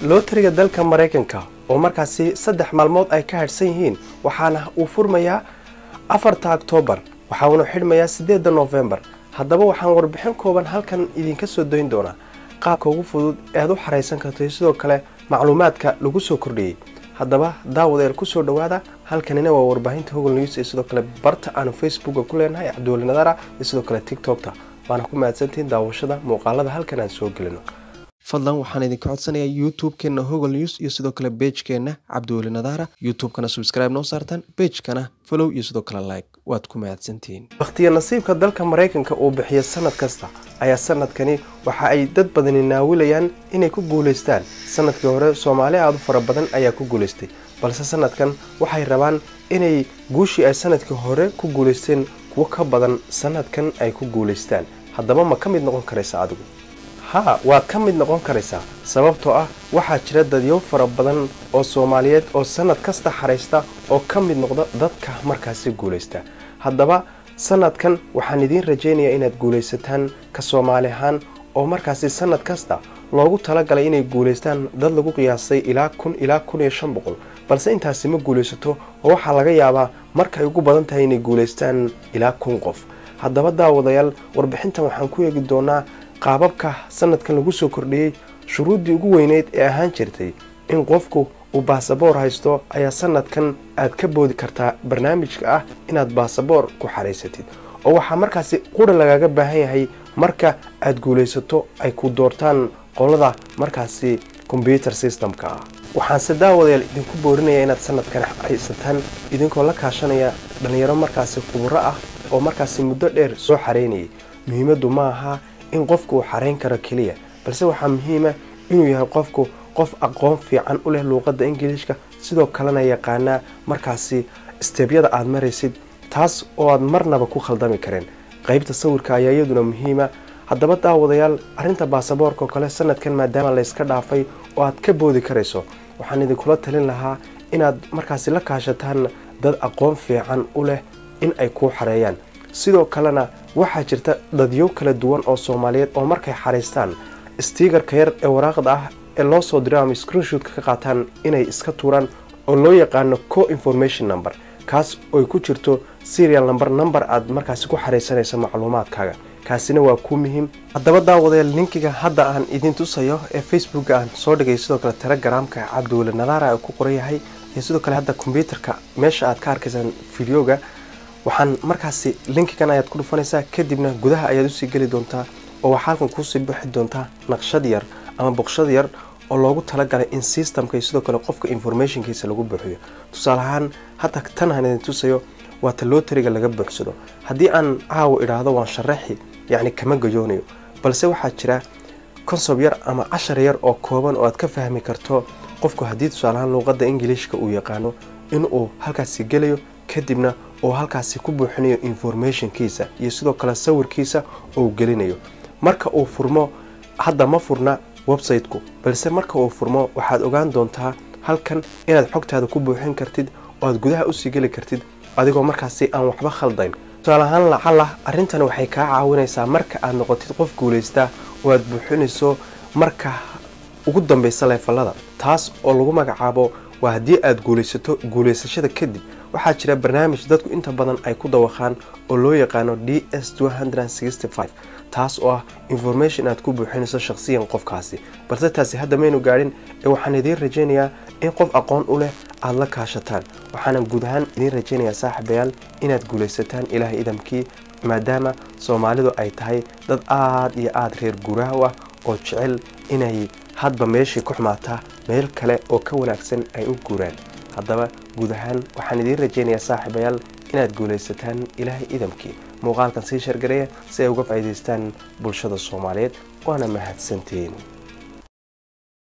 lootariga dalka maraykanka oo markaasi saddex maalmood ay ka hadhsan yihiin waxaana uu furmayaa afarta oktoobar waxauna xidhmayaa siddeedda noofembar haddaba waxaan warbixin kooban halkan idinka soo dayn doonaa qaabka ugu fudud ee aad u xaraysan karto sidoo kale macluumaadka lagu soo kordhiyey haddaba daawadeel kusoo dhawaada halkanina waa warbaahinta hogol news iyo sidoo kale barta aanu facebooka ku leenahay cabdiwali nadaara iyo sidoo kale tictokta waana ku mahadsantihiin daawashada muuqaalada halkan aan soo gelino fadlan waxaan idinka codsanayaa youtube-keena hogol news iyo sidoo kale bejkeena cabdiweli nadaara youtube-kana subscribe noo saartaan bejkana follow iyo sidoo kale like waad ku mahadsantihiin wakhtiya nasiibka dalka maraykanka uu bixiya sanad kasta ayaa sanadkani waxa ay dad badani naawilayaan inay ku guulaystaan sanadkii hore soomaali aada u fara badan ayaa ku guulaystay balse sanadkan waxay rabaan inay guushii ay sanadkii hore ku guulaysteen kuwo ka badan sanadkan ay ku guulaystaan haddaba ma ka mid noqon karaysa adigu haa waad ka mid noqon karaysaa sababtoo ah waxaa jira dadyo fara badan oo soomaaliyeed oo sanad kasta xaraysta oo ka mid noqda dadka markaasi guulaysta haddaba sanadkan waxaan idiin rajaynayaa inaad guulaysataan ka soomaali ahaan oo markaasi sanad kasta loogu talagalay inay guulaystaan dad lagu qiyaasay ilaa kun ilaa kun iyo shan boqol balse intaasi ma guulaysato oo waxaa laga yaabaa markay ugu badan tahay inay guulaystaan ilaa kun qof haddaba daawadayaal warbixintan waxaan ku eegi doonaa qaababka sanadkan lagu soo kordhiyey shuruuddii ugu weyneyd ee ahaan jirtay in qofku uu baasaboor haysto ayaa sanadkan aad ka boodi kartaa barnaamijka ah inaad baasaboor ku xaraysatid oo waxaa markaasi qura lagaaga baahan yahay marka aad guulaysato ay ku doortaan qolada markaasi kombyuter systemka ah waxaanse daawadayaal idinku boorinaya inaad sanadkan haysataan idinkoo la kaashanaya dhallinyaro markaasi khuburo ah oo markaasi muddo dheer soo xareynayay muhiimaddu ma aha in qofku uu xarayn karo keliya balse waxaa muhiima inuu yahay qofku qof aqoon fiican u leh luuqadda ingiliishka sidoo kalena yaqaanaa markaasi steebyada aad maraysid taas oo aad marnaba ku khaldami kareen qaybta sawirka ayaa iyaduna muhiima haddaba daawadayaal arrinta baasaboorka oo kale sanadkan maadaama layska dhaafay oo aad ka boodi karayso waxaan idinkula talin lahaa inaad markaasi la kaashataan dad aqoon fiican u leh in ay kuu xareeyaan sidoo kalena waxaa jirta dadyo kala duwan oo soomaaliyeed oo markay xaraystaan stiigarka yar ee waraaqda ah ee loo soo diro ama screenshoot-ka ka qaataan inay iska tuuraan oo loo yaqaano co information number kaas oy ku jirto serial number number aad markaasi ku xaraysanayso macluumaadkaaga kaasina waa ku muhiim haddaba daawadayaal linkiga hadda aan idin tusayo ee facebooka aan soo dhigay sidoo kale telegramka cabdiweli nadaara ku qoran yahay iyo sidoo kale hadda kombyuterka meesha aad ka arkaysaan videoga waxaan markaasi linkigan ayaad ku dhufanaysaa kadibna gudaha ayaad usii geli doontaa oo waxaa halkan kuusii bixi doontaa naqshad yar ama boqshad yar oo loogu talagalay in systemka iyo sidoo kale qofka informationkiisa lagu buuxiyo tusaale ahaan hadda tan aan idin tusayo waa ta lootariga laga buuxsado haddii aan caawa idhaahdo waan sharaxi yacni kama gajoonayo balse waxaa jira consob yar ama cashar yar oo kooban oo aad ka fahmi karto qofku haddii tusaaleahaan luuqadda ingiliishka uu yaqaano inuu halkaasi gelayo kadibna uu halkaasi ku buuxinayo informationkiisa iyo sidoo kale sawirkiisa oo gelinayo marka uu furmo hadda ma furna website-ku balse marka uu furmo waxaad ogaan doontaa halkan inaad xogtaada ku buuxin kartid oo aad gudaha usii geli kartid adigoo markaasi aan waxba khaldayn tusaale ahaan lacala arrintan waxay kaa caawinaysaa marka aad noqotid qof guulaysta oo aad buuxinayso marka ugu dambaysa leefallada taas oo lagu magacaabo waa haddii aad guulaysato guulaysashada kadib waxaa jira barnaamij dadku inta badan ay ku dawaqaan oo loo yaqaano d s taas oo ah information aad ku buuxinayso shaqsiyan qofkaasi balse taasi hadda maynu gaadhin ee waxaan idiin rajaynayaa in qof aqoon u leh aada la kaashataan waxaana guud ahaan idiin rajaynayaa saaxiibayaal inaad guulaysataan ilaahay idamkii maadaama soomaalidu ay tahay dad aada iyo aada reer guuraaw ah oo jecel inay hadba meeshii ku xumaataa meel kale oo ka wanaagsan ay u guuraan haddaba guud ahaan waxaan idiin rajaynayaa saaxiibayaal inaad guulaysataan ilaahay idamkii muuqaalkan sii shargareeya si ay uga faa'iidaystaan bulshada soomaaliyeed waana mahadsantiin